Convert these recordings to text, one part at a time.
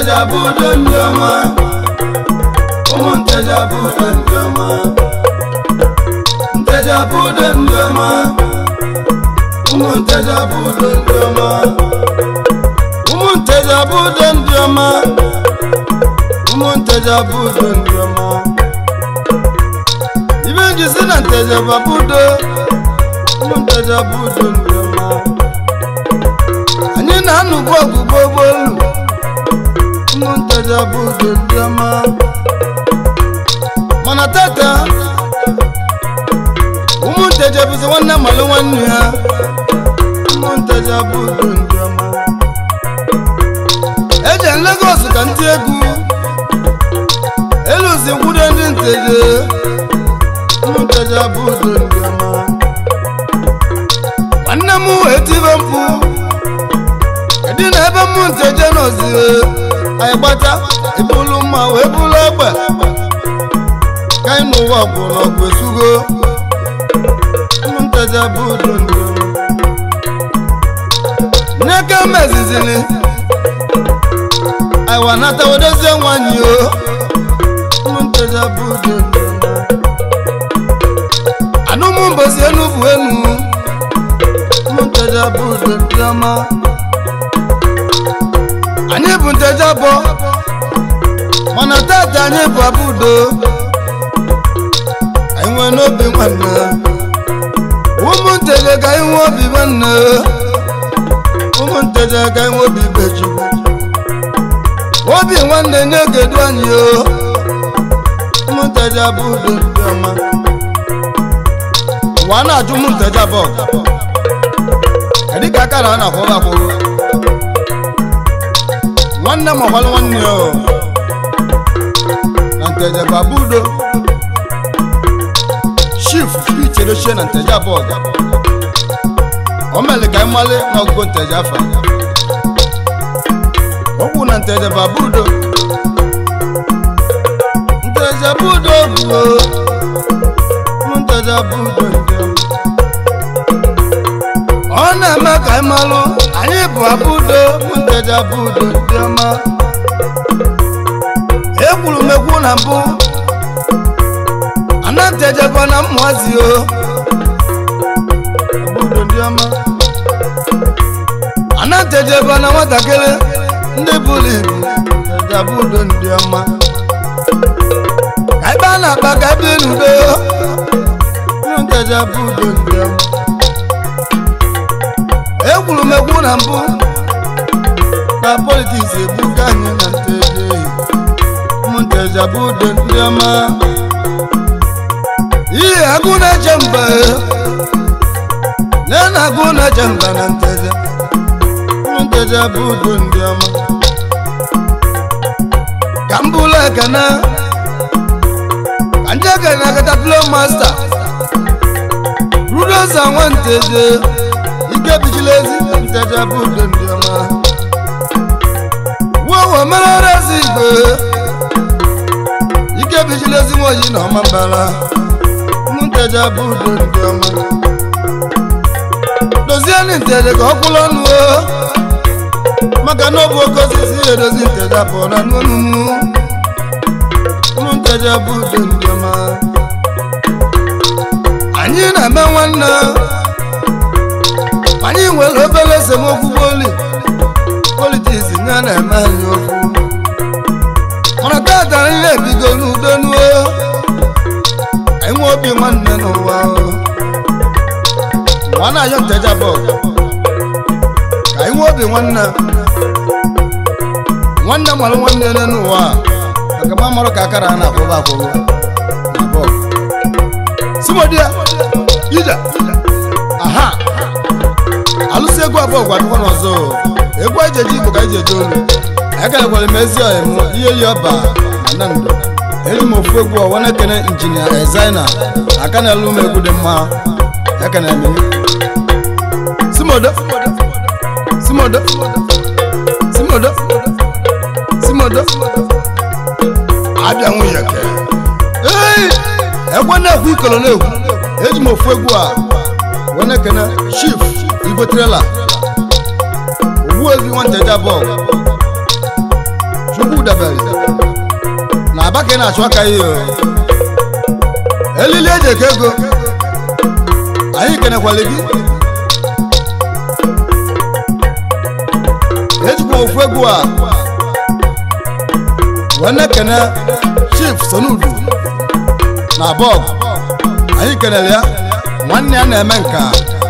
nteja bụ udo ndị ọma ụmụ nteja bụ udo ndị ọma nteja bụ udo ndị ọma ụmụ nteja bụ udo ndị ọma ụmụ nteja bụ udo ndị ọma ụmụ nteja bụ udo ndị ọma ibe nji si na nteja bụ udo ụmụ nteja bụ udo ndị ọma anyị na-anụbu ọgụgụ ụgbọelu ụmụ nteja bụ udo ndị ọma mana tata ụmụ nteja bụzi nwanne malụ nwanne ha ụmụ nteja bụ udo ndị ọma eje Lagos ka ntị egwu eluzi nkwudo ndị nteje ụmụ nteja bụ udo ndị ọma nwanne m wee tibe mkpu kedu na ebe mmụ nteje nọzi anyị gbata ebulu mma wee bulu egbe ka anyị n'ụwa bụ n'ọgụ esugo ụmụ nteje bụ udo ndị ọma nneka mezizili anyị wa nata wedozie nwanyị o ụmụ nteje bụ udo ndị ọma anụmụ mbosi enu bụ enu ụmụ nteje bụ udo ndị ọma anyị bụ nteje abụọ mana tata anyị bụ abụ udo anyị nwee n'obi nwanne ụmụ nteje ga anyị nwee obi nwanne ụmụ nteje ga anyị nwee obi beju obi nwanne na-egedu anyị o ụmụ nteje abụ udo ndị ọma ụwa na-ajụ ụmụ nteje abụọ kedu ka akara a na-akwụrụ akwụrụ nwanne m ọgbalụ nwanne ya o na nteje bụ abụ udo chief ichedochie na nteje abụọ ga o mere ka anyị mali na ọgụgụ nteje afọ okwu na nteje bụ abụ udo nteje bụ udo bụ ụmụ nteje bụ udo ndị ọma. ọ na-eme ka anyị malụ anyị bụ abụ udo ụmụ nteje bụ udo ndị ọma ekwuru m ekwu na mbụ ana ntejekwa na mmụazi o abụ udo ndị ọma ana ntejekwa na nwatakịrị ndị bụrụ ibu nteje bụ udo ndị ọma ka ebe a na-akpa ka ebe n'udo ụmụ nteje bụ udo ndị ọma ekwuru m ekwu na mbụ na politiks egbuka anyị na nteje ụmụ nteje bụ udo ndị ọma ihe agụ na-eche mba na na agụ na-eche mba na nteje ụmụ nteje bụ udo ndị ọma ka m bụrụ ekene ka ndị ekene katapilo masta rudoza nwa nteje ike bichila ezi nteje bụ udo ndị ọma wowo merere ezi igbe ike bichila ezi nwaoyi na ọma mbara ụmụ nteje bụ udo ndị ọma dozie ndị nteje ka ọ kwụrụ ọnụ o maka na ọ bụ oke osisi edozi nteje pụọ na n'ọnụnụ ụmụ nteje bụ udo ndị ọma anyị na-eme nwanne anyị nwere obere esemokwu poli politiks ya na-eme anyị okwu mana tata anyị ebigo n'udo nuo anyị nwe obi nwanne n'ụwa o. ụwa na-ayọ nteja bọọlụ ka anyị nwe obi nwanne nwanne mara nwanne ya n'ụwa a, maka ma marụ ka akara a na-akwụba akwụrụ na bọọlụ simodia ije aha alụsị egwu abụọ gwadụkwa n'ọzọ o. egwu anyị ji eje igbo ka anyị ji eje olu ekelekwara m ezi ọyị m ihe yi ọba na ndụ eji m ofu egwu ọwa na-ekene injinia ezaina aka na-elu m egwu dị mma ekene m simodo simodo simodo simodo abịa nwunye ke ei ekwe na-ekwu ikolo na-ekwu eji m ofu egwu a wee na-ekene chief igwe trela ogbuevi nwanteja bọọlụ debere na aba ka ị na-achụ aka ihe o elili eji eke ego anyị kenekwala gị ejikwa ofu egwu a wee na-ekene chief sonudu na bọg anyị kenere ya nwanne ya na-eme nka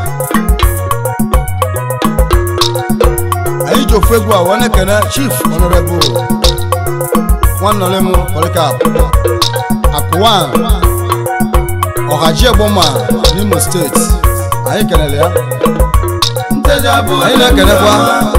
anyị ji ofu egwu a wee na-ekene chief honorable nwannọlem polikap akụwan ọhaji egboma n'imo steeti anyị kenere ya anyị na-ekenekwa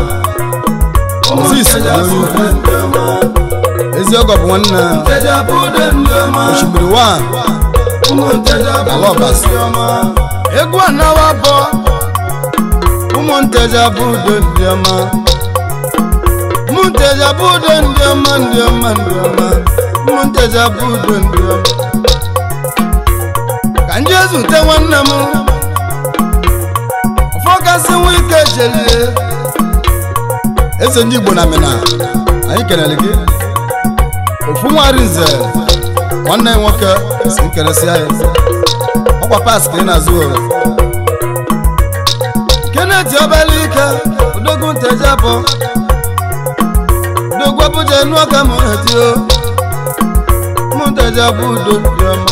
moses olori ezi ọgọ bụ nwanne osimiri wan ala ọbasi egwu anawa bọ ụmụnteja bụ udo ndị ọma ụmụnteja bụ udo ndị ọma ndị ọma ndị ọma ụmụnteja bụ udo ndị ọma ka nje zute nwanne m ọfọgasị nwa ike chelie eze ndị igbo na mina anyị kelere gị ofu nwari nze nwanne ya nwoke si nkeresị ya ọkwa pas ka ị na-azụ ore keneti ọbala ike odogwu nteje abụ odogwu abụja enu ọka m retio mụ nteje abụ udo dị ọma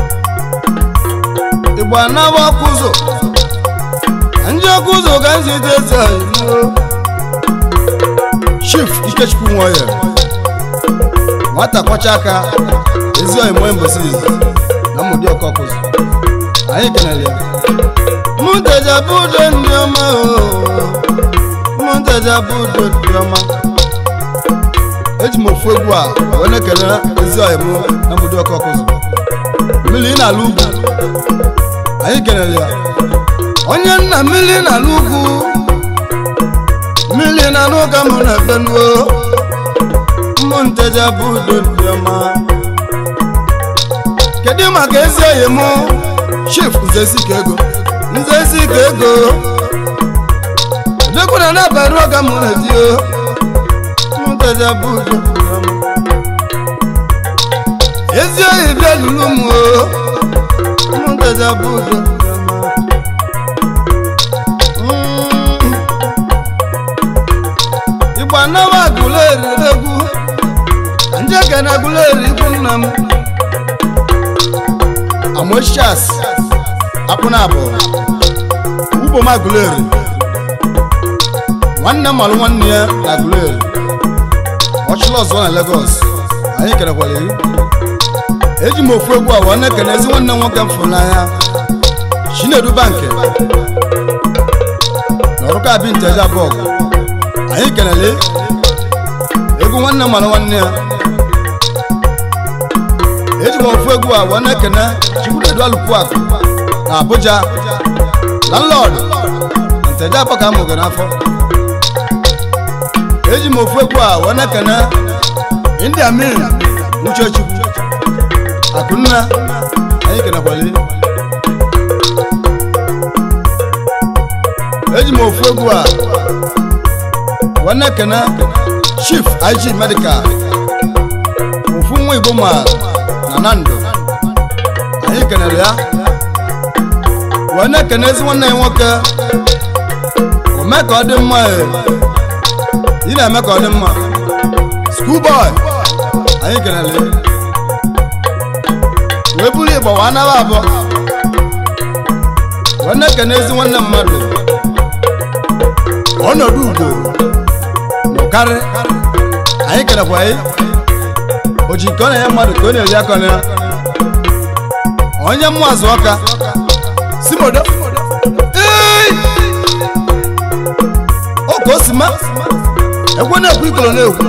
igbo anawa ọkụ ụzọ ndị ọkụ ụzọ ga nzite eze oyibo chief ikechukwu nwoye nwata kwọcha aka ezi oyi mgbe mbosi na mmụdị ọkọkụzụ anyị kenere ya mụnteja bụ udo ndị ọma mụnteja bụ udo ndị ọma eji m ofu egwu a wee na-ekele ezi oyi mụ na mmụdị ọkọkụzụ mmiri na-ala ugwu anyị kenere ya onye nna mmiri na-ala ugwu mmiri na n'ụka mụ na benuo ụmụnteja bụ udo ndị ọma kedu maka ezi oyi mụ chief nzezika ego nzezika ego dekwuna n'abalị ụka mụ na dio ụmụnteja bụ udo ndị ọma ezi oyi bịa lulu m o ụmụnteja bụ udo ndị ọma Mm. igbo anawa agụleri egwu njeke na agụleri ikwu nna m amoshas akpụ na abụ ugbo m agụleri nwanne m malụ nwanne ya na agụleri ọchịla ọzọ na Lagos anyị kerekwara eri eji m ofu egwu a wee na-ekene ezi nwanne m nwoke m fụrụ n'anya chinedu banki n'ọrụka abi nteja bọgụ anyị kelele egwu nwanne mara nwanne ya eji m ofu egwu a wee na-ekene chikwunedu alụkwuakụ na Abuja landlord na nteja abọ ka a mụgara n'afọ eji m ofu egwu a wee na-ekene india min uchechukwu akụnna anyị kenekwale eji m ofu egwu a wee na-ekene chief ig medical ofu nwa igbo ma na nando anyị kenere ya wee na-ekene ezi nwanne ya nwoke ome ka ọ dị mma e. ị na-eme ka ọ dị mma schoolboy anyị kenere ya wee buru igbo wee anaba abụọ wee na-ekene ezi nwanne mmadụ ọnọdụ ugo n'ụkarị anyị kerekwa anyị o ji nke ọ na-enye mmadụ ka ọ na-eri aka na ya onye mmụazụ ọka simodo Ee! o ka o si ma ekwe na-ekwu ikolo na-ekwu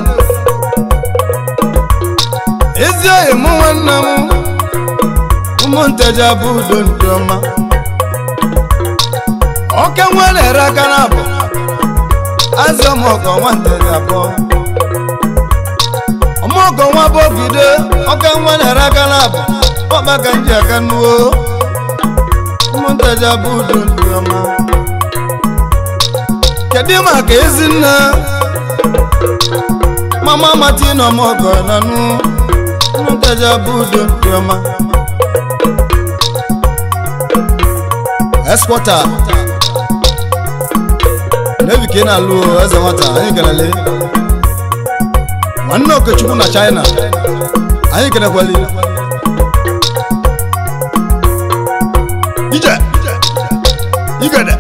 ezi oyi mụ nwanne m ụmụnteja bụ udo ndị ọma oke nwa na-ere aka na abụ azị ọmọgọ nwanteja abụọ ọmọgọ nwa bụ ogide oke nwa na-ere aka na abụ ọkpa ka nji aka nuo ụmụnteja bụ udo ndị ọma kedu maka ezinne mama martin ọmọgọ nanụ nteja bụ udo ndị ọma eskwọta nevi ka ị na-alụ o, eze nwata anyị kelele nwanne okechukwu na china anyị kelekwali ije igede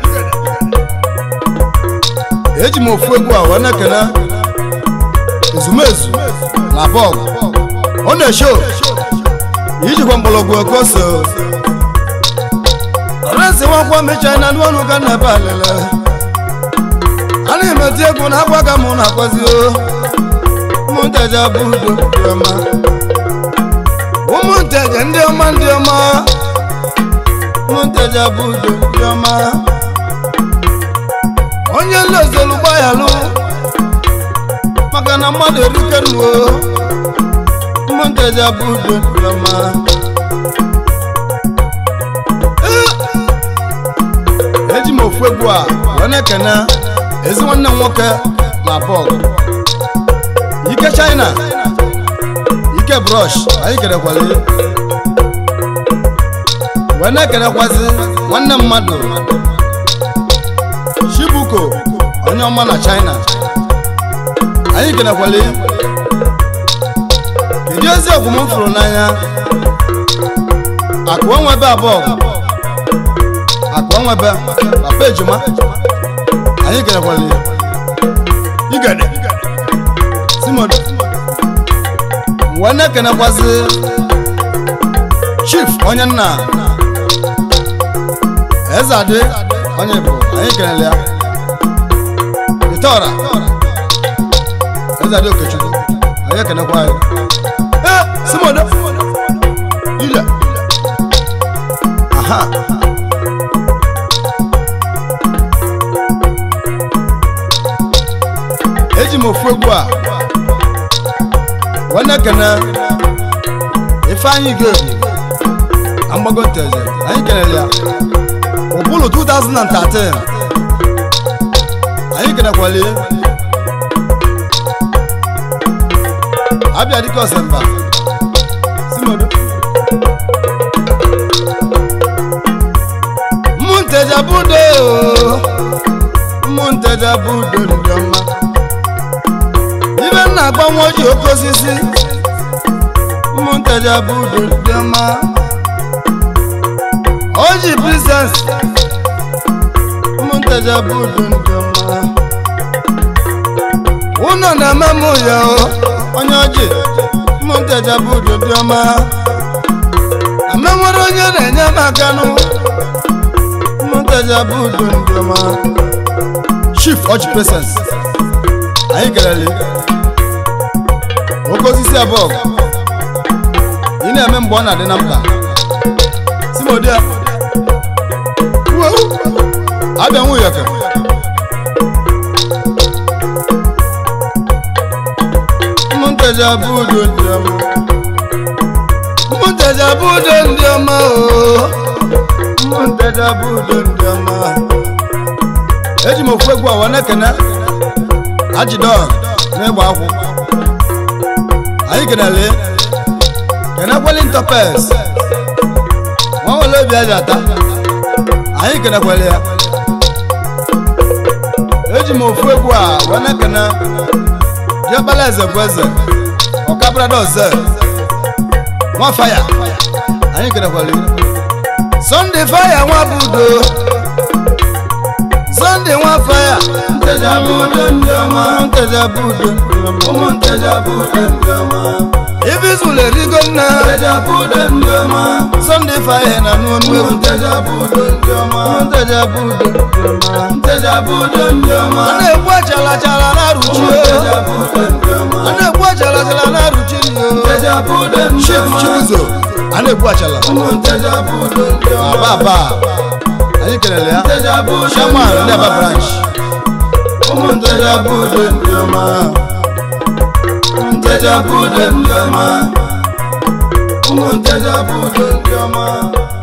eji m ofu egwu a wee na-ekele ezumezu na bọọgụ ọ na-esho ijikwa mgbọrọgwụ ekose resi nwakwa mecha na ndị ọnụ ga na ebe alele a na-emeti egwu na akwa ka mụ na-akwazi o ụmụnteja bụ udo dị ọma ụmụnteja ndị ọma ndị ọma ụmụnteja bụ udo dị ọma onye nlozolu gbayalụ maka na mmadụ erikenuo ụmụnteja bụ udo dị ọma Ee, eji m ofu egwu a wee na-ekene ezi nwanne m nwoke na bọọgụ ike china ike brọsh anyị kerekwala ya. wee na-ekenekwazi nwanne mmadụ shibuko onye ọma na china anyị kenekwala ya. kedu ezi ọgwụ m fụrụ n'anya akụ onwebe abụọ akụ onwebe papa ejima anyị kenekwala ya. igede simon wee na-ekenekwazi chief onye nna eze adị onye bụ anyị kenele ya iteọra eze adị okechukwu anyị ekenekwa ya ee simodo ije aha eji m ofu egwu a wee na-ekene ifeanyị ga-ebu na mgbago nteje anyị kelere ya ụbụlụ 2013 anyị kenekwali abịa dịka ọsemba simodo mmụnteja budo mmụnteja budo ndị ọma ibe nna agbanwe oji oke osisi ụmụntaja bụ udo dị ọma oji biznes ụmụntaja bụ udo dị ọma ụnọ na-eme m ya o onye ọjị ụmụntaja bụ udo dị ọma amenwere onye na-enye m aka nụ ụmụntaja bụ udo dị ọma chief ọjị presens anyị kelele oke osisi abụọ ị na-eme mgbe ọ na-adị na mkpa simodia abịa nwunye ka ụmụnteja bụ udo ndị ọma ụmụnteja bụ udo ndị ọma o ụmụnteja bụ udo ndị ọma eji m ofu egwu awa na-ekene ajidon n'ịgba akwụ anyị kenele kenekweli ntọpes nwa nwere obi aja ata anyị kenekweli ya eji m ofu egwu a wee na-ekene diọkpala eze bụ eze ọkabrada oze nwa faya anyị kenekweli sọnde faya nwa bụ udo sọnde nwa faya nteja bụ udo ndị ọma nteja bụ udo ndị ọma ụmụ nteja bụ udo ndị ọma ibi zụlụ erigo nna nteja bụ udo ndị ọma sọnde faya na n'ọnụ egwu nteja bụ udo ndị ọma nteja bụ udo ndị ọma nteja bụ udo ndị ọma a na-egbu achala achala na-arụchi nteja bụ udo ndị ọma a na-egbu achala achala na-arụchi nteja bụ udo ndị ọma chibuzo a na-egbu achala nteja bụ udo ndị ọma aba aba anyị kelele ya shaman ndị aba branch ụmụnteja bụ udo ndị ọma ụmụnteja bụ udo ndị ọma ụmụnteja bụ udo ndị ọma